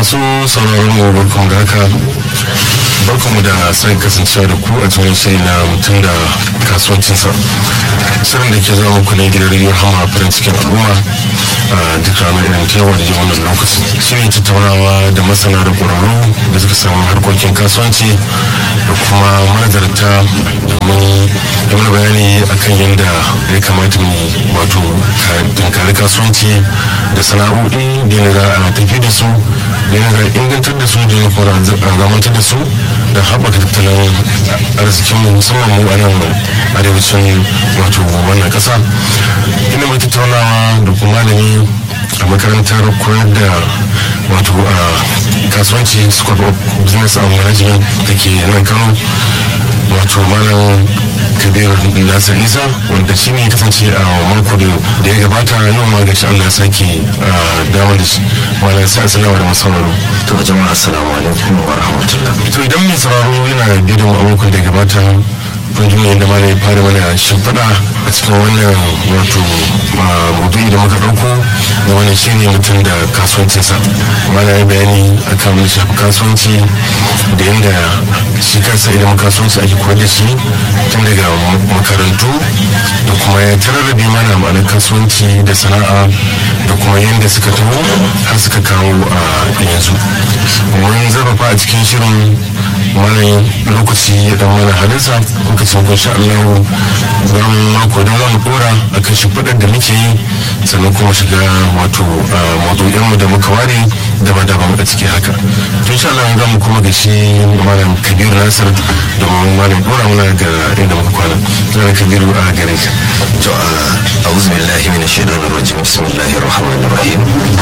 masu sauraron mu barkan da haka barkanmu da sai kasancewa da ku a cikin shirin na mutum da kasuwancinsa shirin da ke zama muku ne gidan rediyo hama farin cikin al'umma a duk ranar irin ta yawa da yi wannan lokaci shi ne tattaunawa da masana da ƙwararru da suka samu harkokin kasuwanci da kuma manazarta domin yi mana bayani akan yadda ya kamata mu wato tunkari kasuwanci da sana'o'i da yadda za a tafi da su da yadda za a ingantar da su da yadda kuma a zamantar da su da haɓaka tattalin arzikin mu musamman mu a nan arewacin wato wannan ƙasa ina mai tattaunawa da kuma malami a makarantar koyar da wato a kasuwanci school of business and management da ke nan kano wato malam kabir nasir isa wanda shi ne kasance a mako da ya gabata yau ma gashi allah sake damar da shi malam sai assalamu da masauraro to jama'a assalamu alaikum wa rahmatullah to idan mai sauraro yana bidiyon a makon da ya gabata kun ji yadda malam ya fara mana shimfiɗa a cikin wannan wato maudu'i da muka ɗauko da wannan shi ne mutum da kasuwancinsa malam ya bayani akan mun shafi kasuwanci da yadda shi kansa idan kasuwanci ake koyar da shi tun daga makarantu da kuma ya tararrabe mana ma'anar kasuwanci da sana'a da kuma yadda suka taho har suka kawo a yanzu mun zarfafa a cikin shirin mana lokaci ya dan mana halinsa lokacin kun sha Allah za mu mako don za mu dora a kan shimfiɗar da muke yi sannan kuma shiga wato maudu'inmu da muka ware daban-daban a ciki haka tun sha Allah za mu kuma ga shi malam kabiru nasir domin malam dora muna ga inda muka kwana zan kabiru a gare ka to a'udhu billahi minash shaitanir rajim bismillahir rahmanir rahim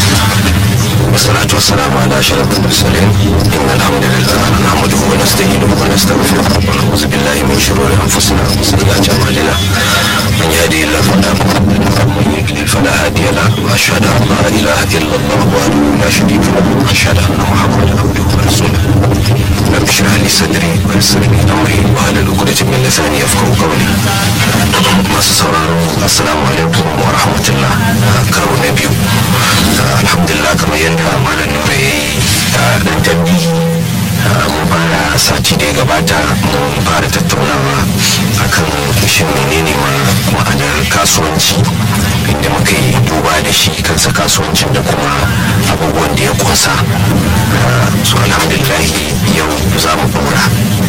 والصلاة والسلام على أشرف المرسلين إن الحمد لله نحمده ونستعينه ونستغفره ونعوذ بالله من شرور أنفسنا وسيئات أعمالنا من يهدي الله فلا مضل له ومن يضلل فلا هادي له وأشهد أن لا إله إلا الله وحده لا شريك له وأشهد أن محمدا عبده ورسوله رب اشرح لي صدري ويسر لي أمري واحلل عقدة من لساني يفقهوا قولي masu sauraro assalamu alaikum wa rahmatullah karo na biyu alhamdulillah kamar yadda malam nura ya yi dan tambihi mun fara sati da ya gabata mun fara tattaunawa akan shin menene ma ma'anar kasuwanci inda muka yi duba da shi kansa kasuwancin da kuma abubuwan da ya kunsa so alhamdulillah yau za mu ɗora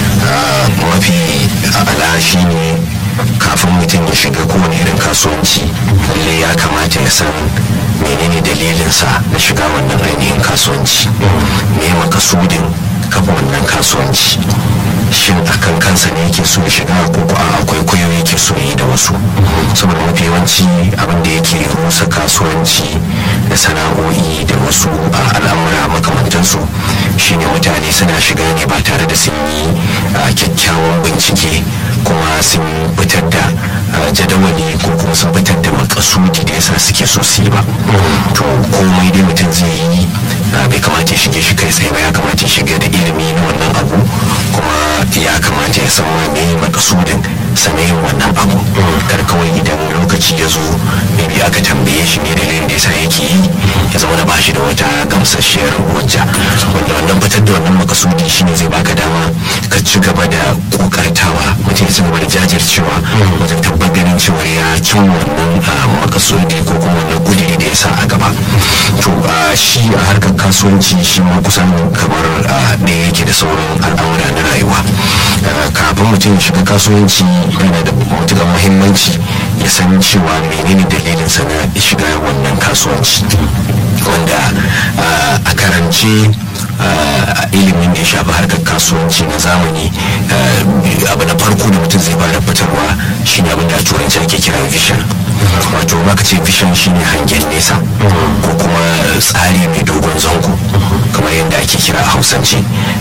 mafi ala shi ne kafin mutum ya shiga kowane irin kasuwanci lalle ya kamata ya san menene dalilinsa na shiga wannan ainihin kasuwanci me makasudin kafa wannan kasuwanci shin akan kansa ne yake so ya shiga ko ko a kwaikwayo yake so yi da wasu saboda mafi yawanci abin da yake rusa kasuwanci da sana'o'i da wasu a al'amura makamantansu shine mutane suna shiga ne ba tare da sun yi kyakkyawan bincike kuma sun fitar da jadawali ko kuma sun fitar da makasudi da yasa suke so su yi ba to komai dai mutum zai yi bai kamata ya shige shi kai tsaye ba ya kamata ya shiga da ilimi na wannan abu kuma ya kamata ya san me makasudin sanayin wannan abu kar kawai idan lokaci ya zo maybe aka tambaye shi me dalilin da yasa yake yi ya zama da bashi da wata gamsasshiyar hujja wanda wannan fitar da wannan makasudi shine zai baka dama ka ci gaba da kokartawa mutum ya ci gaba da jajircewa wajen tabbatar ganin cewa ya cin wannan makasudi ko kuma wannan kudiri da ya sa a gaba to shi a harkar kasuwanci shi ma kusan kamar ɗaya yake da sauran al'amura na rayuwa kafin mutum ya shiga kasuwanci yana da matuƙar muhimmanci ya san cewa menene dalilin sa na shiga wannan kasuwanci wanda a karance a ilimin da ya shafi harkar kasuwanci na zamani abu na farko da mutum zai fara fitarwa shine abin da a turanci ake kira vision wato baka ce vision shine hangen nesa ko kuma tsari mai dogon zango kamar yadda ake kira a hausance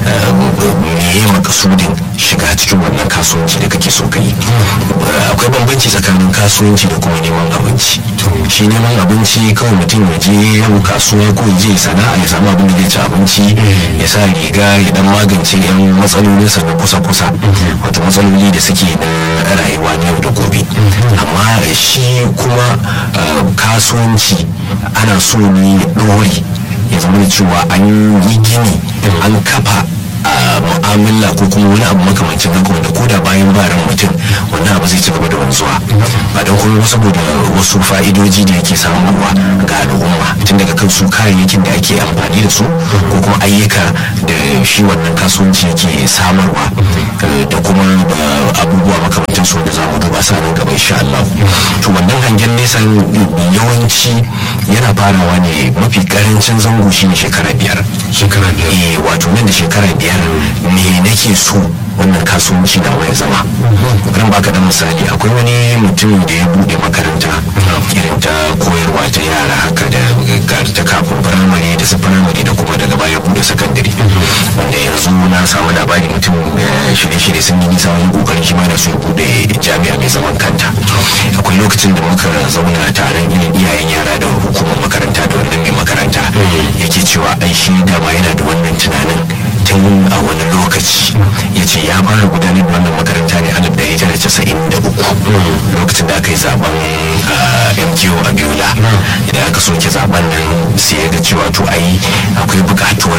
meye makasudin shiga cikin wannan kasuwanci da kake so ka yi akwai bambanci tsakanin kasuwanci da kuma neman abinci shi neman abinci kawai mutum ya je yau kasuwa ko ya je sana'a ya samu abin da zai ci abinci ya sa riga ya dan magance yan matsalolinsa na kusa-kusa wato matsaloli da suke na rayuwa na yau da gobe amma shi kuma kasuwanci ana so ne ya ɗore ya zama da cewa an yi gini an kafa a mu'amala ko kuma wani abu makamancin haka wanda ko da bayan ba ran mutum wannan abu zai ci gaba da wanzuwa ba don kuma saboda wasu fa'idoji da yake samarwa ga al'umma tun daga kan su kayayyakin da ake amfani da su ko kuma ayyuka da shi wannan kasuwanci yake samarwa da kuma abubuwa makamantan su da za mu duba sa nan gaba insha Allah to wannan hangen nesa yawanci yana farawa ne mafi karancin zango shine shekara biyar shekara biyar eh wato nan da shekara biyar me nake so wannan kasuwanci na waya zama ran baka da misali akwai wani mutum da ya bude makaranta irin ta koyarwa ta yara haka da ta kafin firamare da su firamare da kuma daga baya bude sakandare wanda yanzu na samu labari mutum shirye-shirye sun yi nisa wani kokarin shi ma da su ya bude jami'a mai zaman kanta akwai lokacin da muka zauna taron irin iyayen yara da hukumar makaranta da wannan mai makaranta yake cewa ai shi dama yana da wannan tunanin tun a wani lokaci ya ce ya fara gudanar da wannan makaranta ne alif da ita da casa'in da uku lokacin da aka yi zaben mko a biola idan aka soke zaben nan sai ya ga cewa to ai akwai bukatuwar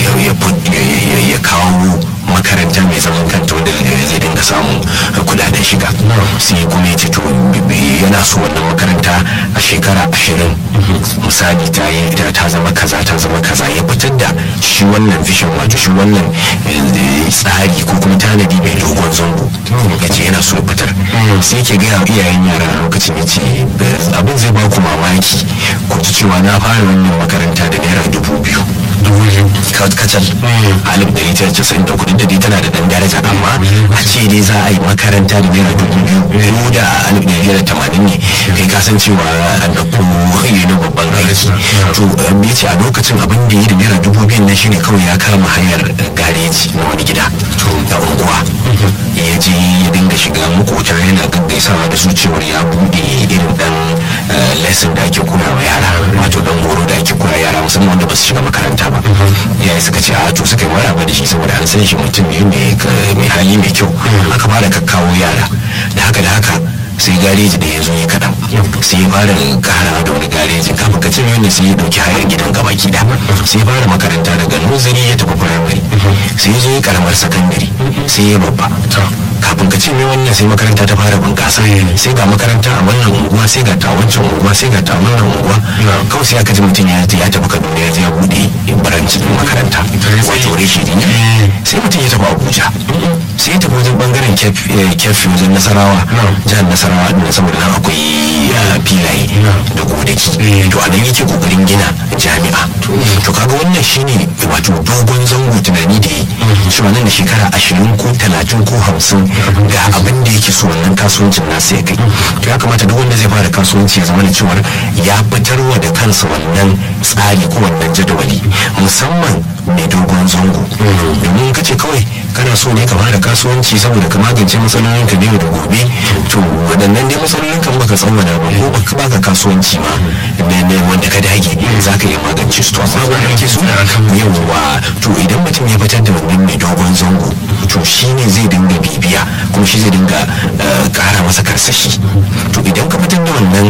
ya kawo makaranta mai zaman kanta wanda zai dinga samun kudaden shiga sai kuma ya ce to yana so wannan makaranta a shekara ashirin misali ta yi ta zama kaza ta zama kaza ya fitar da shi wannan vision wato shi wannan tsari ko kuma tanadi mai dogon zango ya ce yana so ya fitar sai ke gaya wa iyayen yara a lokacin ya ce abin zai ba ku mamaki ku ci cewa na fara wannan makaranta da naira dubu biyu kacal alif da ita casa'in da kudin da dai tana da dan daraja amma a ce dai za a yi makaranta da naira dubu biyu ko da alif da naira tamanin ne kai ka san cewa an ɗauko yi na babban aiki to ya ce a lokacin abin da ya da naira dubu biyu nan shine kawai ya kama hanyar gareji na wani gida da unguwa ya je ya dinga shiga makota yana gaggaisawa da su cewar ya buɗe irin dan lesson da ake koya wa yara wato dan horo da ake koya yara musamman wanda ba su shiga makaranta ba yayi suka ce a to suka yi maraba da shi saboda an san shi mutum ne mai hali mai kyau aka fara kakkawo yara da haka da haka sai gareji da ya zo ya kaɗan sai ya fara kara da wani gareji kafin ka ce wanda sai ya ɗauki hayar gidan gaba gida sai ya fara makaranta daga nursery ya tafi firamare sai ya zo ya karamar sakandare sai ya babba kafin ka ce mai wannan sai makaranta ta fara bunƙasa sai ga makaranta a wannan unguwa sai ga ta wancan unguwa sai ga ta wannan unguwa kawai sai aka ji mutum ya ya tafi kaduna ya je ya bude baranci makaranta wato reshi ne sai mutum ya tafi abuja sai ya tafi wajen bangaren kefi wajen nasarawa jihar nasarawa din saboda nan akwai filaye da godaki to a nan yake kokarin gina jami'a to kaga wannan shine wato dogon zango tunani da yi cewa nan da shekara ashirin ko talatin ko hamsin ga abin da yake so wannan kasuwancin nasa ya kai to ya kamata duk wanda zai fara kasuwanci ya zama da cewar ya fitarwa da kansa wannan tsari ko wannan jadawali musamman mai dogon zango domin ka ce kawai kana so ne ka fara kasuwanci saboda ka magance matsalolin ka yau da gobe to waɗannan dai matsalolin kan baka tsawwana ba ko baka baka kasuwanci ma ne wanda ka dage za ka iya magance su to amma ba kake so yawwa to idan mutum ya fitar da wannan mai dogon zango to shi ne zai dinga bibiya kuma shi zai dinga kara masa karsashi to idan ka fitar da wannan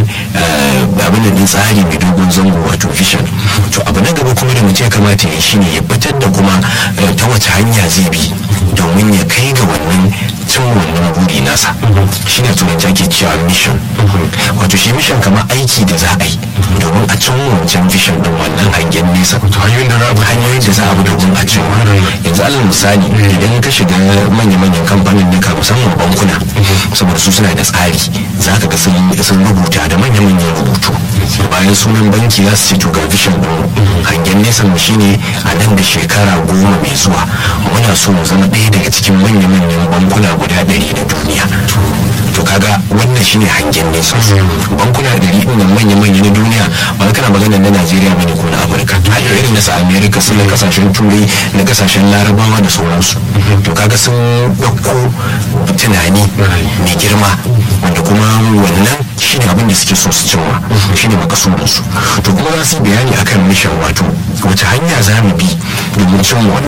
abin da tsari mai dogon zango wato vision to abu na gaba kuma da mutum ya kamata ya shi ne ya fitar da kuma ta wace hanya zai bi domin ya kai ga wannan cin wannan buri nasa shi ne turanci ake cewa mission wato shi mission kamar aiki da za a yi domin a cin wancan vision din wannan hangen nesa hanyoyin da za a hanyoyin da za a bi domin a cin yanzu alal misali idan ka shiga manya-manyan kamfanin nika musamman bankuna saboda su suna da tsari za ka ga sun rubuta da manya-manyan rubutu bayan sunan banki za su ce to ga vision din hangen nesa mu shine a nan da shekara goma mai zuwa muna so mu zama ɗaya daga cikin manya-manyan bankuna guda ɗari na duniya to kaga wannan shine hangen nesa bankuna ɗari ɗin nan manya-manya na duniya ba kana magana na najeriya bane ko na afirka har irin na su america su na kasashen turai na kasashen larabawa da sauransu to kaga sun ɗauko tunani mai girma wanda kuma wannan shine abin da suke so su cimma shine makasudinsu to kuma za su yi bayani akan mission wato wace hanya za mu bi domin cimma wannan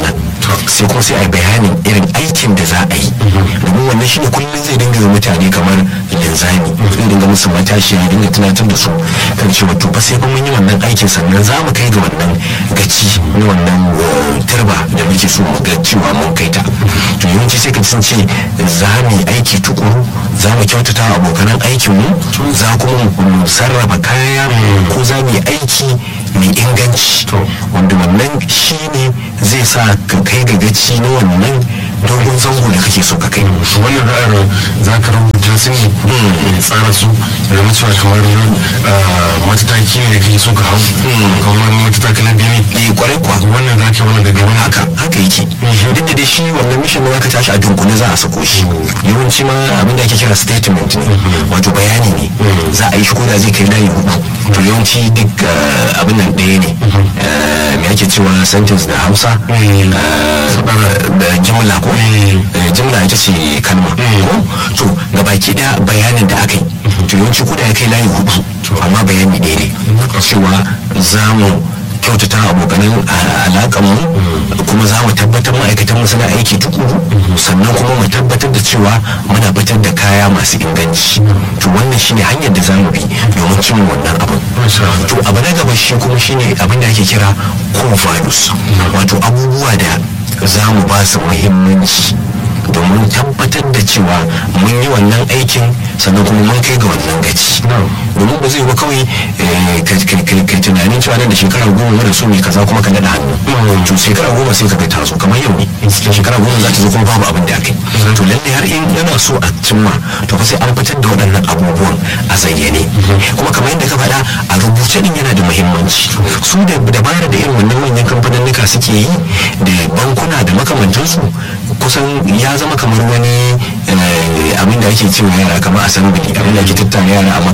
sai kuma sai a yi bayanin irin aikin da za a yi domin wannan shine kullum zai dinga yi mutane kamar linzami zai dinga musu matashi ya dinga tunatar da su kan cewa to fa sai fa mun yi wannan aikin sannan za mu kai ga wannan gaci na wannan turba da muke so mu ga cewa mun kai ta to yawanci sai ka sun ce za mu yi aiki tukuru za mu kyautata wa abokanan aikinmu za kuma mu sarrafa kaya ko za mu yi aiki mai inganci wanda wannan shi ne zai sa ka kai ga gaci na wannan dogon zango da kake so ka kai wannan ra'ayar za ka rubuta su ne tsara su da mutuwa kamar matataki ne kake so ka hau kamar matataki na biyu ne kwarai kuwa wannan za ka wannan daga wani haka haka yake duk da dai shi wannan mission da zaka tashi a dunkule za a sako shi yawanci ma abin da ake kira statement ne wato bayani ne za a yi shi ko da zai kai layi hudu to yawanci duk abin nan ɗaya ne me ake cewa sentence da hausa da jimla ko jimla ita ce kalma ko to ga baki daya bayanin da aka yi to yawanci ko da ya kai layi hudu amma bayani ɗaya ne cewa za mu kyautata abokanan alaƙanmu kuma za mu tabbatar ma'aikatan mu suna aiki tukuru sannan kuma mu tabbatar da cewa muna fitar da kaya masu inganci to wannan shine hanyar da za mu bi domin cin wannan abin to abu na gaba shi kuma shine abin da ake kira core values wato abubuwa da za mu ba su muhimmanci domin tabbatar da cewa mun yi wannan aikin sannan kuma mun kai ga wannan gaci domin ba zai ba kawai kai tunanin cewa nan da shekara goma mara so ne kaza kuma ka naɗa hannu to shekara goma sai ka ga ta zo kamar yau ne shekara goma za ta zo kuma babu abin da aka yi to lalle har in yana so a cimma to fa sai an fitar da waɗannan abubuwan a zayyane kuma kamar yadda ka faɗa a rubuce din yana da muhimmanci su da dabara da irin wannan manyan kamfanin suke yi da bankuna da makamantansu kusan ya zama kamar wani abin da ake cewa yara kamar assembly abin da ake tattara yara a